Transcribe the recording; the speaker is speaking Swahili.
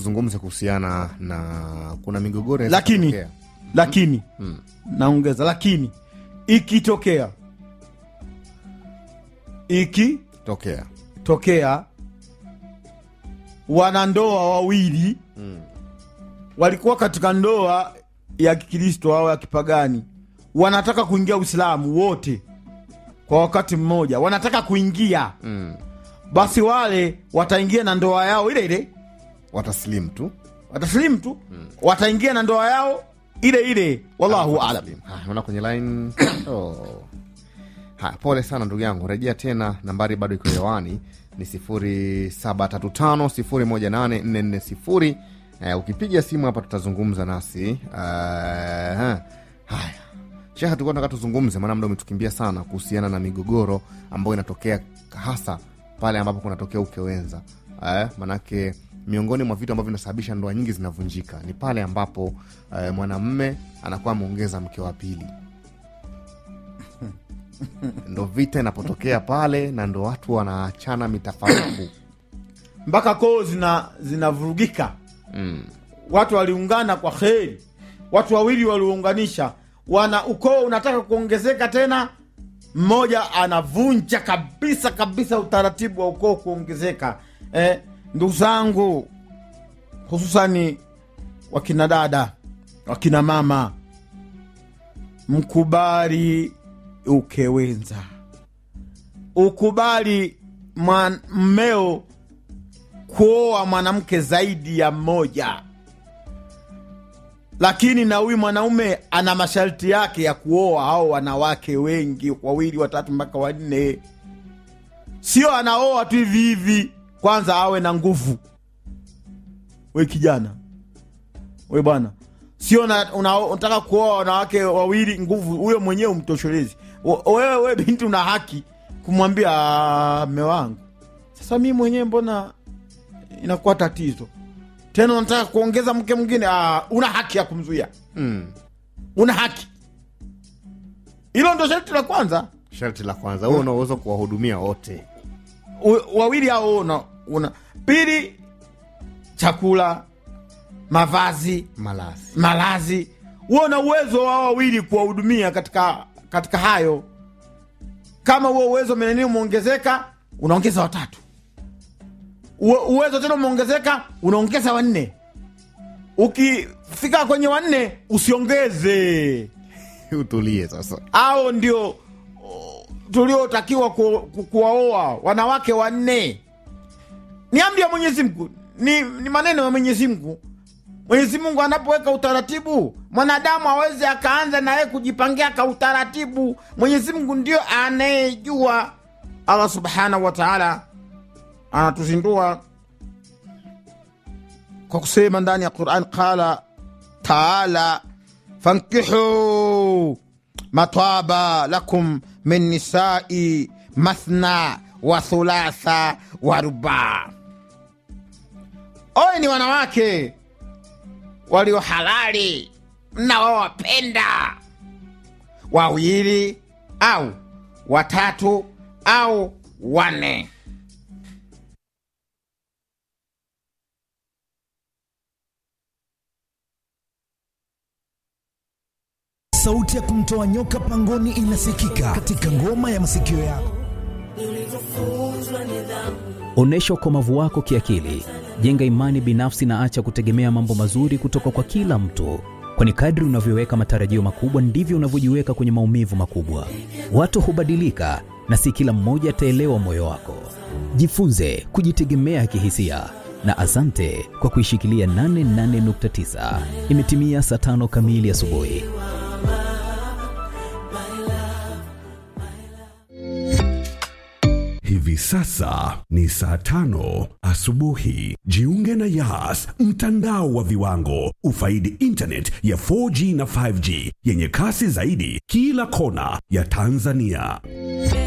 tuzungumze kuhusiana na kuna migogoro inaweza lakini kutokea. lakini naongeza lakini ikitokea ikitokea tokea wanandoa wawili walikuwa katika ndoa ya kikristo au ya kipagani wanataka kuingia uislamu wote kwa wakati mmoja wanataka kuingia mm. basi wale wataingia na ndoa yao ile ile wataslim tu wataslimu tu wataingia na ndoa yao ile ile wallahu alam Wataslim. Haya, naona kwenye line oh. Haya, pole sana ndugu yangu rejea tena nambari bado iko hewani ni 0735 uh, ukipiga simu hapa tutazungumza nasi uh, haya sheha tulikuwa nataka tuzungumze maana mda umetukimbia sana kuhusiana na migogoro ambayo inatokea hasa pale ambapo kunatokea ukewenza eh, manake miongoni mwa vitu ambavyo vinasababisha ndoa nyingi zinavunjika ni pale ambapo eh, mwanamme anakuwa ameongeza mke wa pili ndo vita inapotokea pale na ndo watu wanaachana mitafaruku mpaka koo zina zinavurugika mm. watu waliungana kwa kheri watu wawili waliunganisha wana ukoo unataka kuongezeka tena mmoja anavunja kabisa kabisa utaratibu wa ukoo kuongezeka eh, ndugu zangu hususani wakina dada wakina mama mkubali ukewenza ukubali mwan- mmeo kuoa mwanamke zaidi ya mmoja lakini na huyu mwanaume ana masharti yake ya kuoa au wanawake wengi wawili watatu mpaka wanne sio anaoa tu hivi hivi kwanza awe na nguvu we kijana we bwana sio na- una- unataka kuoa wanawake wawili nguvu huyo mwenyewe umtoshelezi O- wewe we binti una haki kumwambia "Ah, mme wangu sasa mi mwenyewe mbona inakuwa tatizo tena unataka kuongeza mke mwingine ah, una haki ya kumzuia Mm. una haki hilo ndo sharti la kwanza sharti la kwanza huo unaweza kuwahudumia wote U- wawili hao una, una pili chakula mavazi malazi malazi huo na uwezo wa wawili kuwahudumia katika katika hayo kama huo uwezo meneni umeongezeka unaongeza watatu Uwe- uwezo tena umeongezeka unaongeza wanne ukifika kwenye wanne usiongeze utulie sasa ao ndio oh, tuliotakiwa ku, ku, kuwaoa wanawake wanne ni amri ya mwenyezi mungu ni, ni maneno ya mwenyezi mungu mwenyezi mungu anapoweka utaratibu mwanadamu aweze akaanza naye kujipangia ka utaratibu mwenyezi mungu ndio anayejua allah subhanahu wa taala anatuzindua kwa kusema ndani ya quran qala taala fankihu mataba lakum min nisai mathna wa thulatha wa ruba oye ni wanawake walio halali mnaowapenda wawili au watatu au wanne sauti ya kumtoa nyoka pangoni inasikika katika ngoma ya masikio yako Onyesha ukomavu wako kiakili, jenga imani binafsi na acha kutegemea mambo mazuri kutoka kwa kila mtu, kwani kadri unavyoweka matarajio makubwa ndivyo unavyojiweka kwenye maumivu makubwa. Watu hubadilika na si kila mmoja ataelewa moyo wako. Jifunze kujitegemea kihisia na asante kwa kuishikilia 88.9. Imetimia saa tano kamili asubuhi. Hivi sasa ni saa tano asubuhi. Jiunge na Yas, mtandao wa viwango. Ufaidi internet ya 4G na 5G yenye kasi zaidi kila kona ya Tanzania.